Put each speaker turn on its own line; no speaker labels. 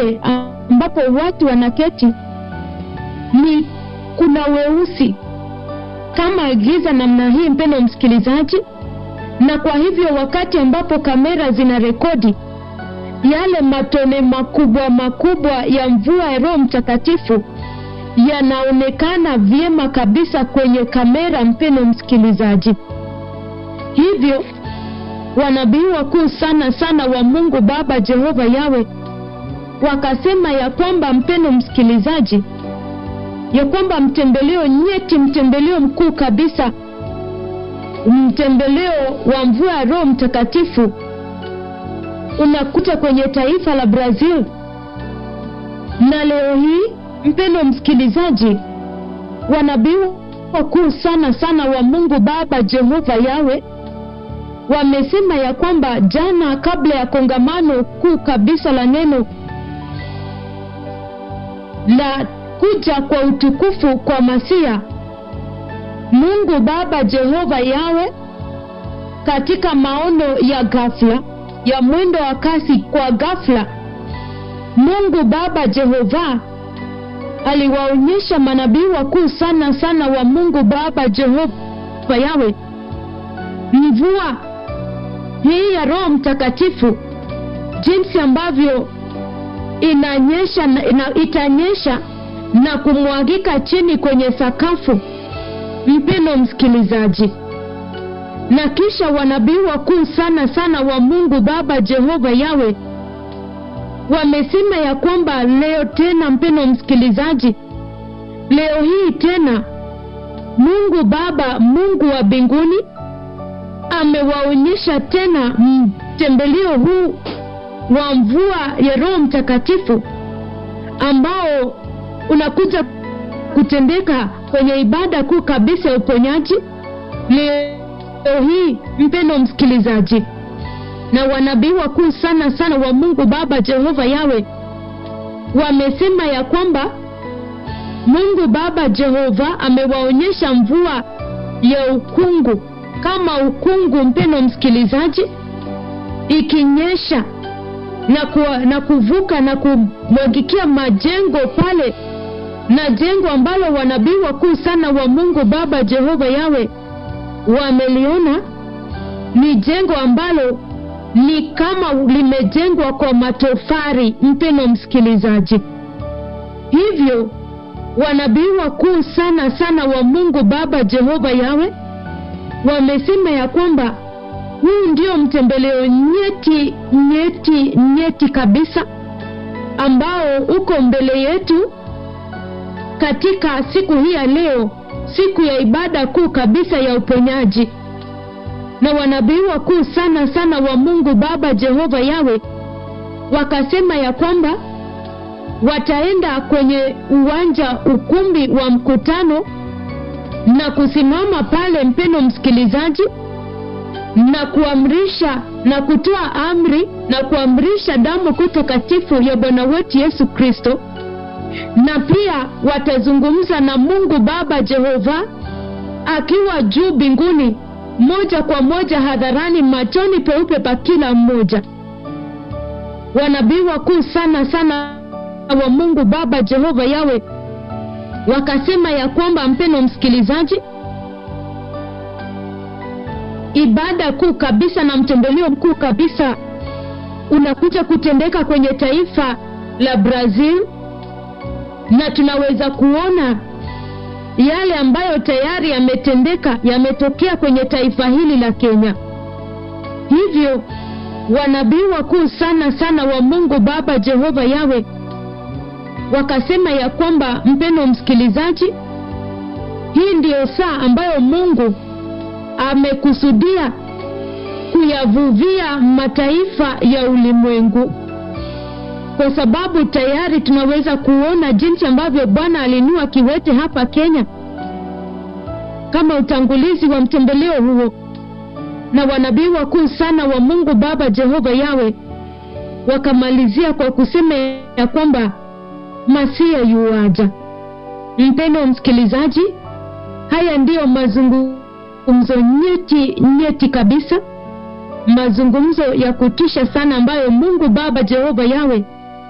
pale ambapo watu wanaketi ni kuna weusi kama giza namna hii, mpendo msikilizaji, na kwa hivyo wakati ambapo kamera zina rekodi yale matone makubwa makubwa ya mvua ya Roho Mtakatifu yanaonekana vyema kabisa kwenye kamera, mpendo msikilizaji. Hivyo wanabii wakuu sana sana wa Mungu Baba Jehova Yawe wakasema ya kwamba, mpendo msikilizaji, ya kwamba mtembeleo nyeti, mtembeleo mkuu kabisa, mtembeleo wa mvua ya Roho Mtakatifu unakuta kwenye taifa la Brazil. Na leo hii, mpendo msikilizaji, wanabii wakuu sana sana wa Mungu Baba Jehova Yawe wamesema ya kwamba jana, kabla ya kongamano kuu kabisa la neno la kuja kwa utukufu kwa Masia, Mungu Baba Jehova Yawe katika maono ya ghafla ya mwendo wa kasi kwa ghafla, Mungu Baba Jehova aliwaonyesha manabii wakuu sana sana wa Mungu Baba Jehova Yawe mvua hii ya Roho Mtakatifu, jinsi ambavyo inanyesha na, ina, itanyesha na kumwagika chini kwenye sakafu, mpendo msikilizaji. Na kisha wanabii wakuu sana sana wa Mungu Baba Jehova Yawe wamesema ya kwamba leo tena, mpendo msikilizaji, leo hii tena Mungu Baba, Mungu wa mbinguni amewaonyesha tena mtembeleo huu wa mvua ya Roho Mtakatifu ambao unakuja kutendeka kwenye ibada kuu kabisa ya uponyaji leo hii, mpendo msikilizaji. Na wanabii wakuu sana sana wa Mungu Baba Jehova Yawe wamesema ya kwamba Mungu Baba Jehova amewaonyesha mvua ya ukungu kama ukungu, mpendo msikilizaji, ikinyesha na, kuwa, na kuvuka na kumwagikia majengo pale, na jengo ambalo wanabii wakuu sana wa Mungu Baba Jehova Yawe wameliona ni jengo ambalo ni kama limejengwa kwa matofari, mpendo msikilizaji. Hivyo wanabii wakuu sana sana wa Mungu Baba Jehova Yawe wamesema ya kwamba huu ndio mtembeleo nyeti nyeti nyeti kabisa ambao uko mbele yetu katika siku hii ya leo, siku ya ibada kuu kabisa ya uponyaji. Na wanabii wakuu sana sana wa Mungu Baba Jehova Yawe wakasema ya kwamba wataenda kwenye uwanja, ukumbi wa mkutano na kusimama pale, mpendo msikilizaji, na kuamrisha na kutoa amri na kuamrisha damu kuu takatifu ya Bwana wetu Yesu Kristo, na pia watazungumza na Mungu Baba Jehova akiwa juu mbinguni, moja kwa moja hadharani, machoni peupe pa kila mmoja. Wanabii wakuu sana sana wa Mungu Baba Jehova Yawe wakasema ya kwamba, mpendo msikilizaji, ibada kuu kabisa na mtembeleo mkuu kabisa unakuja kutendeka kwenye taifa la Brazil, na tunaweza kuona yale ambayo tayari yametendeka, yametokea kwenye taifa hili la Kenya. Hivyo wanabii wakuu sana sana wa Mungu Baba Jehova Yawe wakasema ya kwamba, mpendo msikilizaji, hii ndiyo saa ambayo Mungu amekusudia kuyavuvia mataifa ya ulimwengu, kwa sababu tayari tunaweza kuona jinsi ambavyo Bwana alinua kiwete hapa Kenya kama utangulizi wa mtembeleo huo, na wanabii wakuu sana wa Mungu Baba Jehova Yawe wakamalizia kwa kusema ya kwamba Masia yuaja. Mpendo msikilizaji, haya ndiyo mazungumzo nyeti nyeti kabisa, mazungumzo ya kutisha sana ambayo Mungu Baba Jehova Yawe